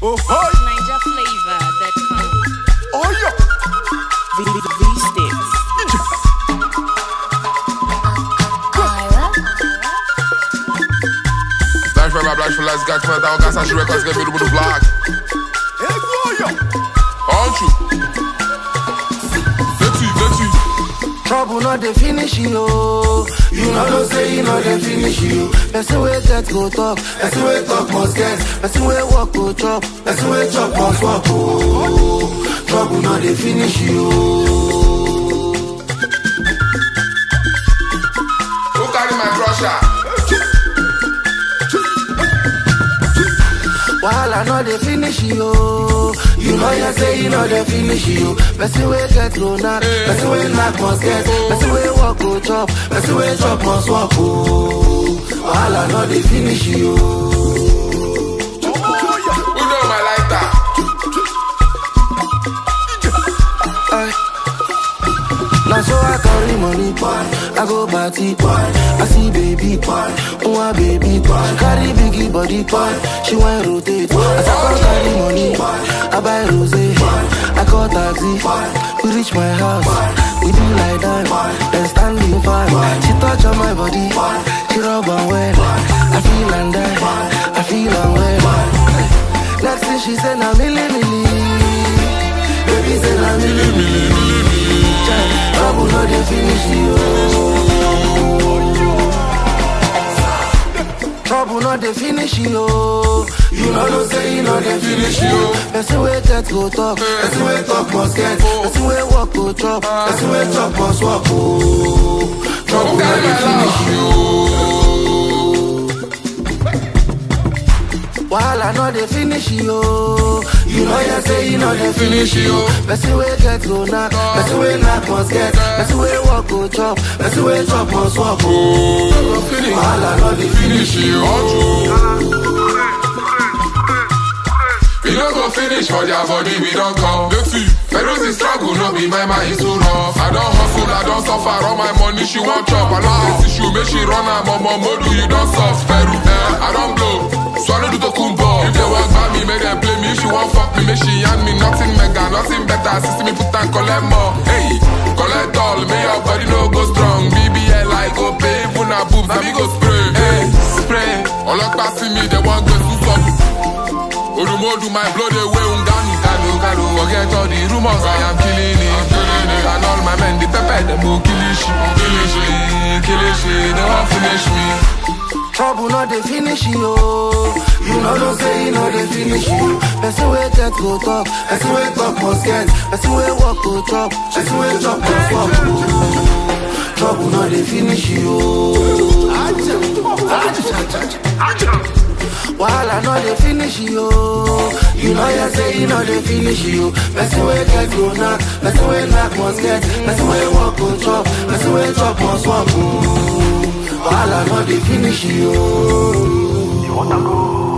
Oh, hi. Ninja flavor that comes. Oh, yeah. V, v, v sticks. Black for my black for last got come down, got such records, get me to the block. Hey, boy, yeah. Aren't you? Vexy, vexy. Trouble not dey finish you, oh. You know no say you know dey finish you. Person wey get go talk, person wey talk must get, person wey walk go chop, person wey chop must walk. Oh, trouble not dey finish you. Who carry my crusher? Wahala no dey finish you, oh. You know you say you know dey finish you. Person wey get go knack, person wey knack must get, person wey walk go chop, person wey chop must walk. Oh, wahala no dey finish you. Oh, yeah. Who know my lighter? Ay. Now so I carry money, I go party, I see baby, oh baby, she carry biggie body, she want rotate. As I come carry money, I buy rose, I call taxi, we reach my house, we do like that, then standing fine. She touch on my body, she rub on well, I feel and die, I feel and well. Next thing she said, na milli milli, baby say na milli milli. Trouble no dey finish you. Trouble no dey finish you. You know no say you know dey finish you. Person wey get go talk, person wey talk must get, person wey walk go chop, person wey chop must walk. Oh, trouble Who no carry dey my finish love? you. Wahala no dey finish you. You know you say you know dey finish you. Person wey get go knack, person wey knack must get, person wey walk go chop, person wey chop must walk. Oh, wahala no dey finish you. We no go finish for their body, we don't come. Let's see. Ferozi struggle, no be my mind is too rough. I don't hustle, I don't suffer. All my money she want chop. I love this issue, make she run her mama modu, you don't soft. Peru, eh, I don't blow. Swallow the kumbo. If they walk by me, make them play me. If she want fuck me, make she hand me nothing mega, nothing better. Sister me put and collect more. Hey, collect all, may your body no go strong. BBL, I go pay, even a boobs, na me go spray. Hey, spray. All up see me, they want go to stop. Odumodu, my blood away, unganu, ganu, ganu. Forget all the rumors, I am killing it. killing it. And all my men, the pepper, them go kill it, shit, kill it, shit, kill it, shit. They won't finish me. Trouble no dey finish you. You know no say you know dey finish you. Person wey get go talk, person wey talk must get, person wey walk go chop, person wey chop must walk. Trouble no dey finish you. Wahala no dey finish you. You know you say you know dey finish you. Person wey get go knack, person wey knack must get, person wey walk go chop, person wey chop must walk. Wahala no dey finish you. You wanna go?